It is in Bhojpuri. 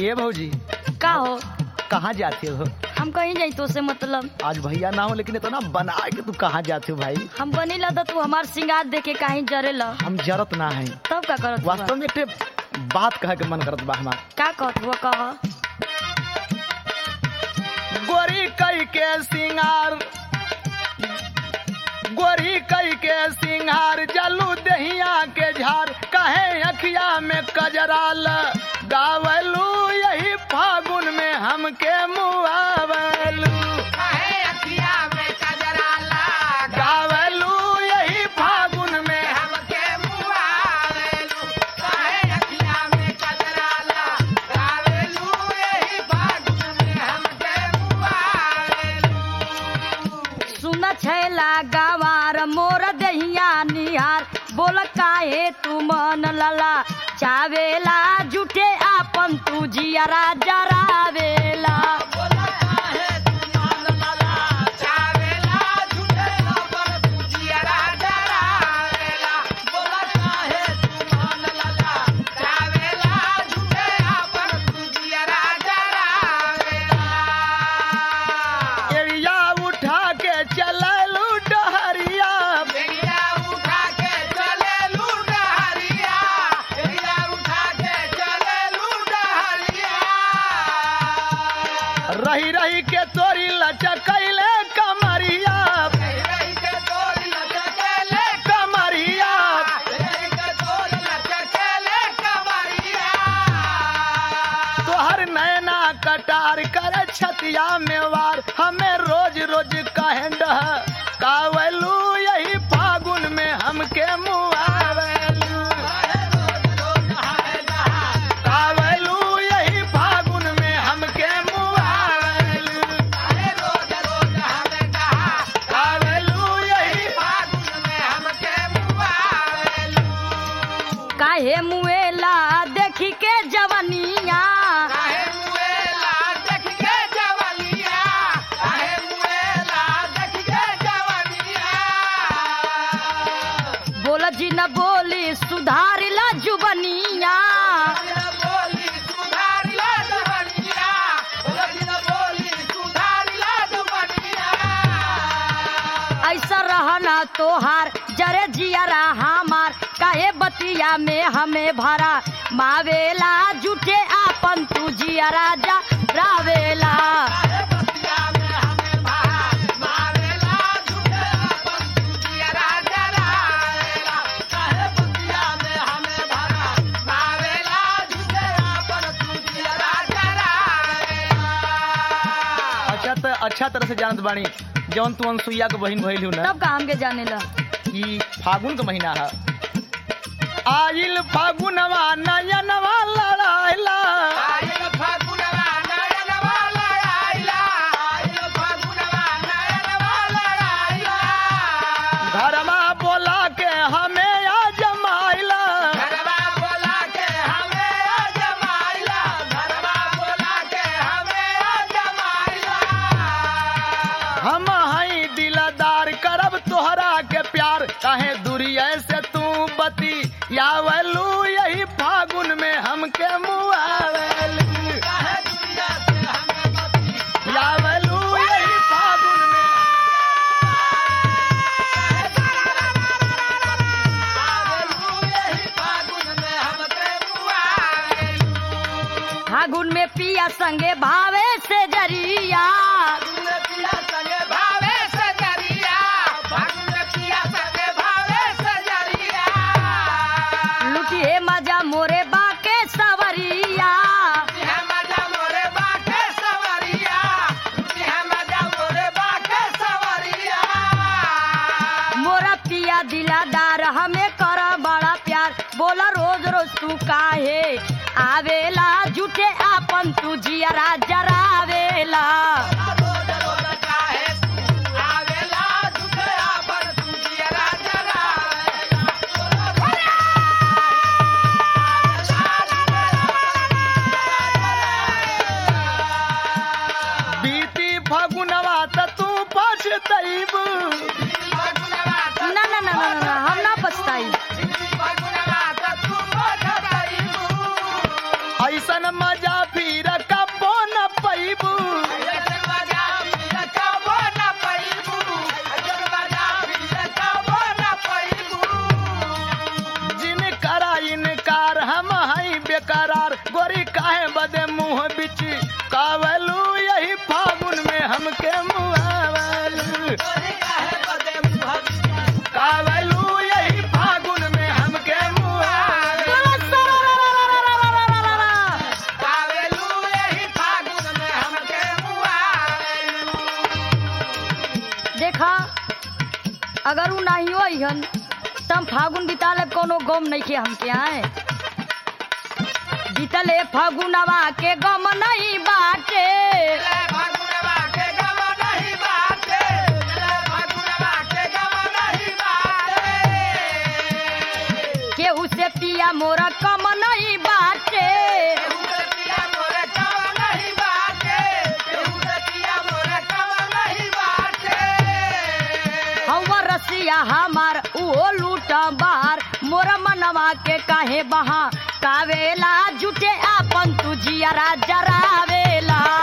ए भौजी का हो कहाँ जाते हो हम कहीं जाई तो से मतलब आज भैया ना हो लेकिन इतना बना के तू कहाँ जाते हो भाई हम बनी ला तू हमार सिंगार देखे कहीं जरे ला हम जरत ना है तब का करत हुआ? वास्तव में एक ठे बात कहे के मन करत बा हमार का कहत हुआ कह गोरी कई के सिंगार गोरी कई के सिंगार जलू दहिया के झार कहे अखिया में कजराल गावलू यही फागुन में हमके मुआवलू गावलू यही फागुन में सुन छैला गवार मोर दहिया निहार बोल काहे तू मन लला चावेला जुटे आपन तू जियरा जरावेला एड़िया उठा के चललू डहरिया रही रही के तोरी लचकैले कमरिया कमरिया तोहर नैना कटार कर छतिया में वार हमें रोज रोज कहे डह कावलू यही फागुन में हमके मुआवलू कावलू यही फागुन में हमके मुआवलू कावलू यही काहे मुएला देखी के जवनिया बोल जी न बोली सुधारिला जुबनिया ऐसा रहना तोहार जरे जियरा हमार काहे बतिया में हमें भरा मावेला जुटे आपन तू जियरा जा रावेला अच्छा तो अच्छा तरह से जानत बानी जौन तू अनसुईया के बहिन भइल हूँ ना तब का हमके जाने ला ई फागुन का महीना है आइल फागुनवा नयनवा लड़ाइला घरमा बोला के हमें आ जमाइला हम हई दिलदार करब तोहरा के प्यार काहे दूरिया से तू बती यावलू यही फागुन में हमके मुआवलू यावलू यही फागुन में फागुन में पिया संगे भावे से जरिया लुटिए मजा मोरे बाके सवरिया मोरा पिया दिलादार हमें कर बड़ा प्यार बोला रोज रोज तू काहे आवेला जुटे आपन तू जियरा जरावेला बीती फागुनवा त तू पछतैब ना ना ना ना ना हम ना पछताई ऐसन मजा फिर अगर उ नहीं होइहन तम फागुन बिता ले कोनो गम नहीं के हमके आए बीतले फागुनवा के गम नहीं बाटे केहू से पिया मोरा कम नहीं बाटे हवा रसिया हमार उहो लूटा बार मोरा मनवा के काहे बहा कावेला जुटे आपन तू जियरा जरावेला